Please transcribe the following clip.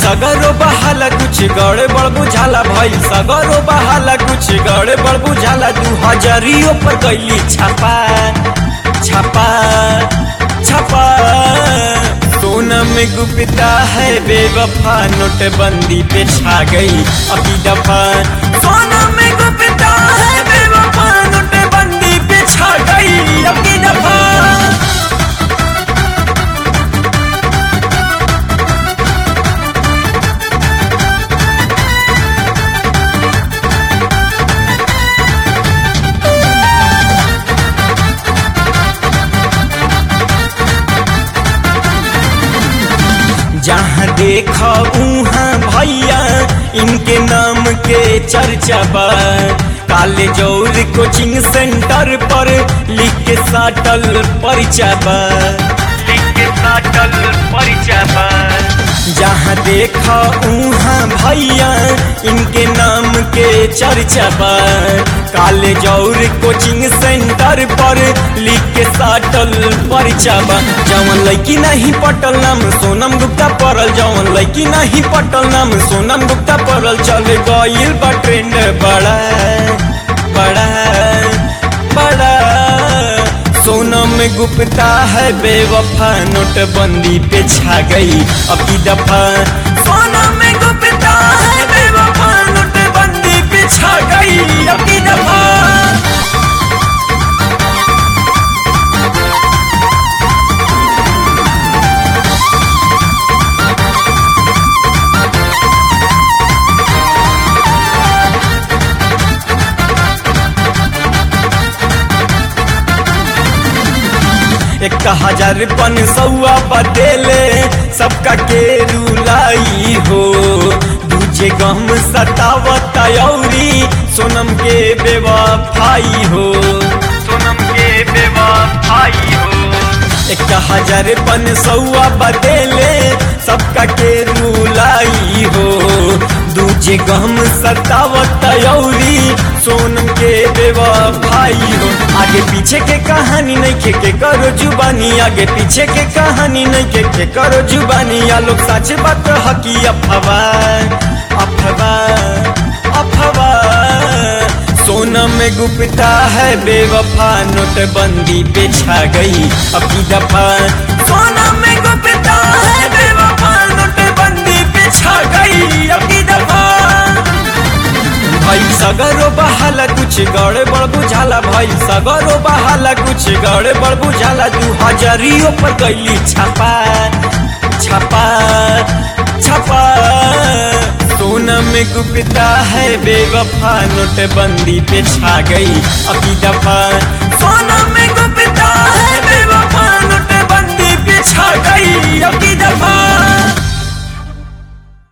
सगरो बहाला कुछ गड़े बड़ बुझाला भाई सगरो बहाला कुछ गड़े बड़ बुझाला दू हजारियों पर कैली छापा छापा छापा सोना में गुप्ता है बेवफा नोटबंदी पे छा गई अभी दफा सोना में गुप्ता है बेवफा नोटबंदी पे छा गई अभी दफा जहाँ देखा उहाँ भैया इनके नाम के चर्चा बा काले जौर कोचिंग सेंटर पर लिख के साटल परिचा बा लिख के साटल परिचा बा जहाँ देखा उहाँ भैया इनके नाम के चर्चा बा काले जौर कोचिंग सेंटर पर लिख के साटल परिचा बा जवन लड़की नहीं पटल नाम सोनम गुप्ता पड़ल जवन लड़की नहीं पटल नाम सोनम गुप्ता पड़ल चले गईल बा ट्रेंड बड़ा बड़ा बड़ा सोनम गुप्ता है बेवफा नोटबंदी पे छा गई अभी दफा सोनम गुप्ता है बेवफा नोटबंदी पे छा गई अभी दफा एक हजार पन सौआ बदेले सबका के रुलाई हो दूजे गम सतावत औरी सोनम के बेवफाई हो सोनम के बेवफाई हो एक हजार पन सौआ बदेले सबका के रुलाई हो दूजे गम सतावत औरी सोनम के बेवफाई हो आगे पीछे के कहानी नहीं के, के करो जुबानी आगे पीछे के कहानी नहीं के, के करो जुबानी या लोग सच बात हकी अफवा अफवा अफवा सोनम गुप्ता है बेवफा नोटबंदी पे छा गई अभी दफा सोनम गुप्ता है बेवफा नोटबंदी पे छा गई अभी दफा भाई सगरो बहाला कुछ गड़े बड़ बुझाला भाई सगरो बहाला कुछ गड़े बड़ बुझाला दू हजारियों पर कैली छापा छापा छापा सोनम गुप्ता है बेवफा नोटबंदी पे छा गई अभी दफा सोनम